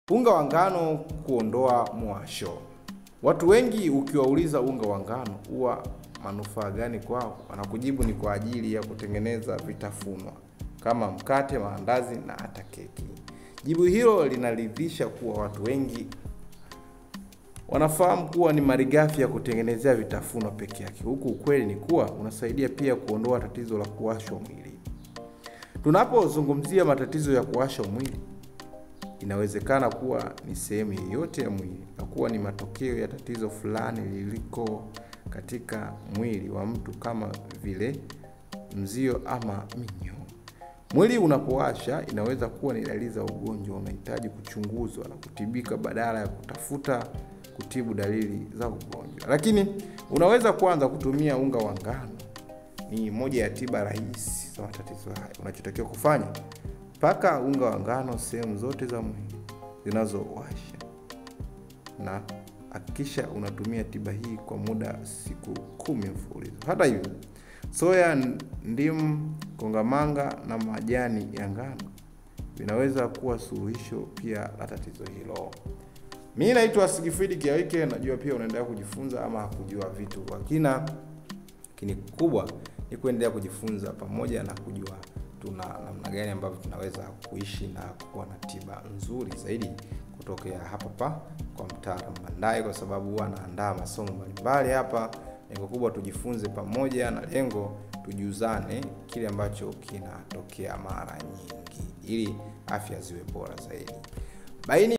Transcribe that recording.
Unga wa ngano kuondoa mwasho. Watu wengi ukiwauliza unga wa ngano huwa manufaa gani kwao, wanakujibu ni kwa ajili ya kutengeneza vitafunwa kama mkate, maandazi na hata keki. Jibu hilo linaridhisha kuwa watu wengi wanafahamu kuwa ni malighafi ya kutengenezea vitafunwa peke yake, huku ukweli ni kuwa unasaidia pia kuondoa tatizo la kuwashwa mwili. Tunapozungumzia matatizo ya kuwashwa mwili, inawezekana kuwa ni sehemu yoyote ya mwili na kuwa ni matokeo ya tatizo fulani liliko katika mwili wa mtu kama vile mzio ama minyoo. Mwili unapowasha inaweza kuwa ni dalili za ugonjwa unahitaji kuchunguzwa na kutibika badala ya kutafuta kutibu dalili za ugonjwa. Lakini unaweza kuanza kutumia unga wa ngano. Ni moja ya tiba rahisi za matatizo haya. Unachotakiwa kufanya, paka unga wa ngano sehemu zote za mwili zinazowasha na hakikisha unatumia tiba hii kwa muda siku kumi mfululizo. Hata hivyo, soya, ndimu, kongamanga na majani ya ngano vinaweza kuwa suluhisho pia la tatizo hilo. Mimi naitwa Sigifridi Kiawike, najua pia unaendelea kujifunza ama kujua vitu kwa kina. Lakini kubwa ni kuendelea kujifunza pamoja na kujua tuna namna gani ambavyo tunaweza kuishi na kuwa na tiba nzuri zaidi kutokea hapa pa kwa mtaalamu Mandai, kwa sababu huwa anaandaa masomo mbalimbali hapa. Lengo kubwa tujifunze pamoja, na lengo tujuzane kile ambacho kinatokea mara nyingi, ili afya ziwe bora zaidi. Baini